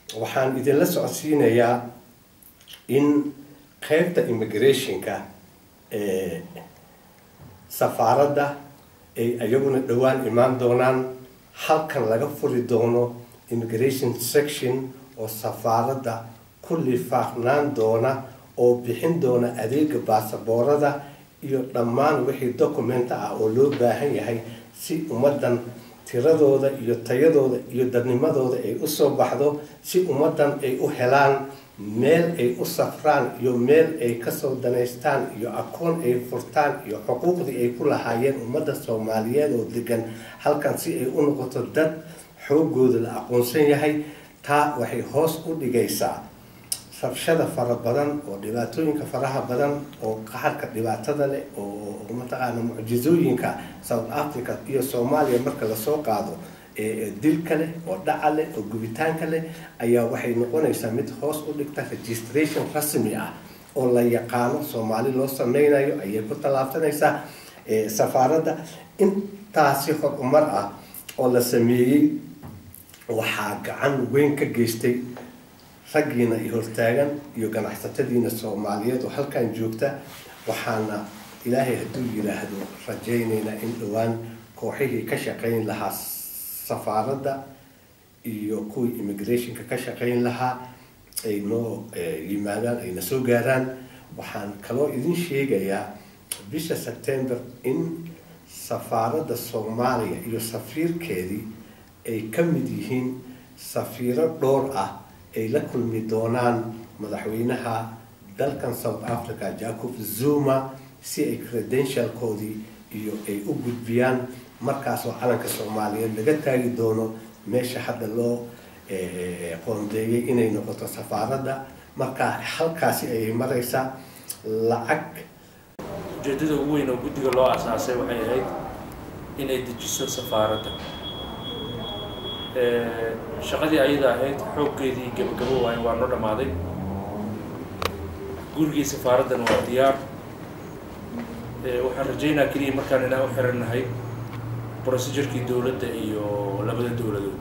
waxaan idinla socodsiinayaa in qeybta immigrationka ee safaaradda ay iyaguna dhowaan imaan doonaan halkan laga furi doono immigration section oo safaaradda ku lifaaqnaan doona oo bixin doona adeega baasaboorada iyo dhammaan wixii documenta ah oo loo baahan yahay si ummaddan tiradooda iyo tayadooda iyo dadnimadooda ay usoo baxdo si ummaddan ay u helaan meel ay u safraan iyo meel ay kasoo danaystaan iyo aqoon ay furtaan iyo xuquuqdii ay ku lahaayeen ummadda soomaaliyeed oo degan halkan si ay u noqoto dad xoogooda la aqoonsan yahay taa waxay hoos u dhigaysaa rabshada fara badan oo dhibaatooyinka faraha badan oo qaxarka dhibaatada leh oo mataqaana mucjizooyinka south africa iyo soomaaliya marka lasoo qaado dilka leh oo dhaca leh oo gubitaanka leh ayaa waxay noqonaysaa mid hoos u dhigta registration rasmi ah oo la yaqaano soomaali loo sameynayo ayay ku tallaabsanaysaa safaaradda intaasi horumar ah oo la sameeyey waxaa gacan weyn ka geystay raggiina iyo hortaagan iyo ganacsatadiina soomaaliyeed oo halkan joogta waxaana ilaahay hadduu yiraahdo rajaynaynaa in dhowaan kooxihii ka shaqayn lahaa safaaradda iyo kuwii immigrationka ka shaqayn lahaa ay noo yimaadaan ayna soo gaaraan waxaan kaloo idin sheegayaa bisha september in safaaradda soomaaliya iyo safiirkeedii ay ka mid yihiin safiiro dhowr ah ay la kulmi doonaan madaxweynaha dalkan south africa jacob zuma si ay credentialkoodii iyo ay u gudbiyaan markaasoo calanka soomaaliyeed laga taagi doono meesha hadda loo qoondeeyay inay noqoto safaaradda markaa halkaasi ayay maraysaa lacag ujeedada ugu weyn oo guddiga loo asaasay waxay ahayd inay dejiso safaaradda shaqadii ayada ahayd xooggeedii gabagabo waayo waa noo dhammaaday gurigii safaaraddan waa diyaar waxaan rajaynaa keliya markaan inaan u xirannahay procedurkii dowladda iyo labada dowladood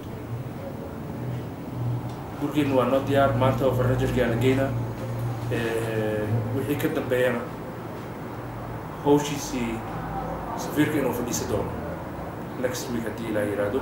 gurigeena waa noo diyaar maanta oo farnajarkii aan la geynaa wixii ka dambeeyana hawshiisii safiirka inuu fadhiisa doono next week haddii ilaa yiraahdo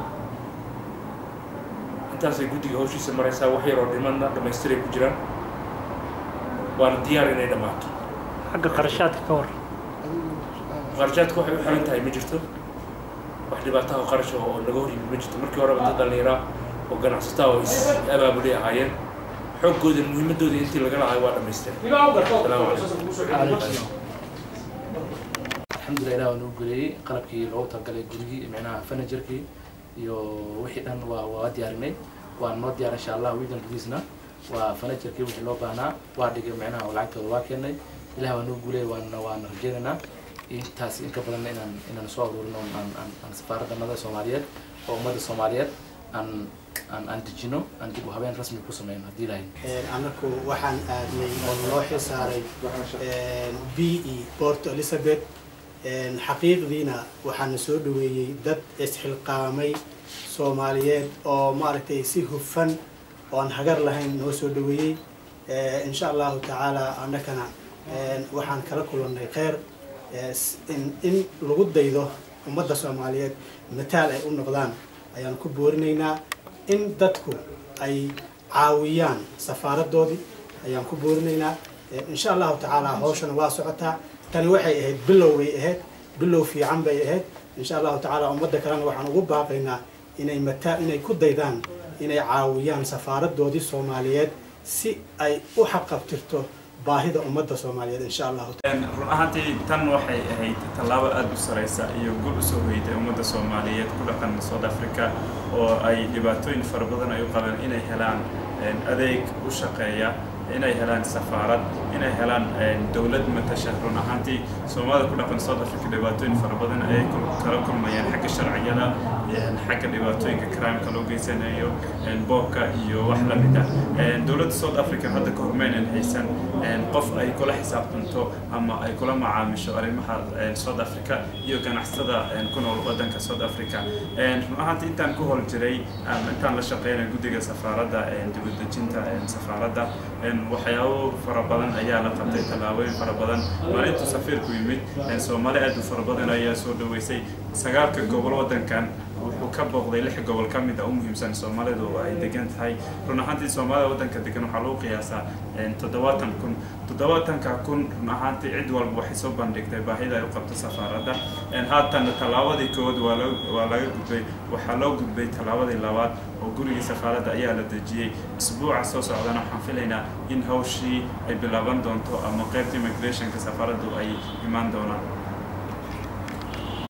intaasay guddiga hawshiisa maraysaa wax yaroo dhimanna dhamaystiray ku jiraan waana diyaar inay dhammaato xagga qarashaadka ka war qarashaadka waxay u xiran tahay ma jirto wax dhibaataha qarasha oo naga hor yimid ma jirto markii horeba dad dhallinyaraa oo ganacsataa oo is abaabulay ahaayeen xooggooda muhiimadooda intii laga lahay waa dhamaysteen salaamu calaykum alxamdulilah ilah waa nagu guleeyey qalabkii loogu talagalay gurigii micnaha furniturkii iyo wixii dhan waa waa diyaarinay waa noo diyaar insha allah weekend gudiisna waa furniturkii wixii loo baahnaa waa dhigay micnaha lacagtooda waa keenay ilah waa nagu guleeyey waana waana rajeynaynaa intaas in ka badanna inaan inaan soo aruurino aan aan aan safaaraddanada soomaaliyeed oo ummadda soomaaliyeed aan aan aan dejino aan dib u habeen rasmi ku sameyno haddii ilahay anaku waxaan aadnay oo loo xilsaaray b e port elizabeth xaqiiqdiina waxaana soo dhaweeyey dad isxilqaamay soomaaliyeed oo maaragtay si hufan oo aan hagar lahayn noo soo dhaweeyey insha allahu tacaala annakana waxaan kala kulannay kheyr in lagu daydo ummadda soomaaliyeed mataal ay u noqdaan ayaan ku boorinaynaa in dadku ay caawiyaan safaaradoodii ayaan ku boorinaynaa insha allahu tacaala hawshana waa socotaa tani waxay ahayd bilow bay ahayd bilow fiican bay ahayd insha allahu tacaala ummadda kalena waxaan ugu baaqaynaa inay mataa inay ku daydaan inay caawiyaan safaaradoodii soomaaliyeed si ay u xaqabtirto baahida ummadda soomaaliyeed insha allahu run ahaantii tan waxay ahayd tallaabo aada u saraysa iyo gul usoo hoyday ummadda soomaaliyeed ku dhaqan south africa oo ay dhibaatooyin fara badan ay u qabeen inay helaan adeeg u shaqeeya inay helaan safaarad inay helaan dowlad matasha run ahaantii soomaalida ku dhaqan south africa dhibaatooyin fara badan ayay kala kulmayaan xagga sharciyada xagga dhibaatooyinka crimeka loo geysanayo boobka iyo wax la mid ah dowladda south africa hadda ka hormeynan haysan qof ay kula xisaabtanto ama ay kula macaamisho arrimaha south africa iyo ganacsatada ku nool wadanka south africa run ahaanti intaan ku hol jiray intaan la shaqeynay guddiga safaaradda dibadejinta safaaradda waxyaabo fara badan ayaa la qabtay tallaabooyin fara badan maalintuu safiirku yimid soomaali aad u fara badan ayaa soo dhaweysay sagaalka gobol wadankan wuxuu ka booqday lix gobol ka mid a u muhiimsan soomaalidu ay degan tahay run ahaantii soomaalida wadanka degan waxaa lagu qiyaasaa toddobaatan kun toddobaatanka kun run ahaantii cid walba waxay soo bandhigtay baahida ay u qabto safaaradda haatanna tallaabadii kowaad waa laga gudbay waxaa loo gudbay tallaabadii labaad oo gurigii safaaradda ayaa la dejiyey isbuuca soo socdana waxaan filaynaa in hawshii ay bilaaban doonto ama qaybta immigrationka safaaraddu ay imaan doonaan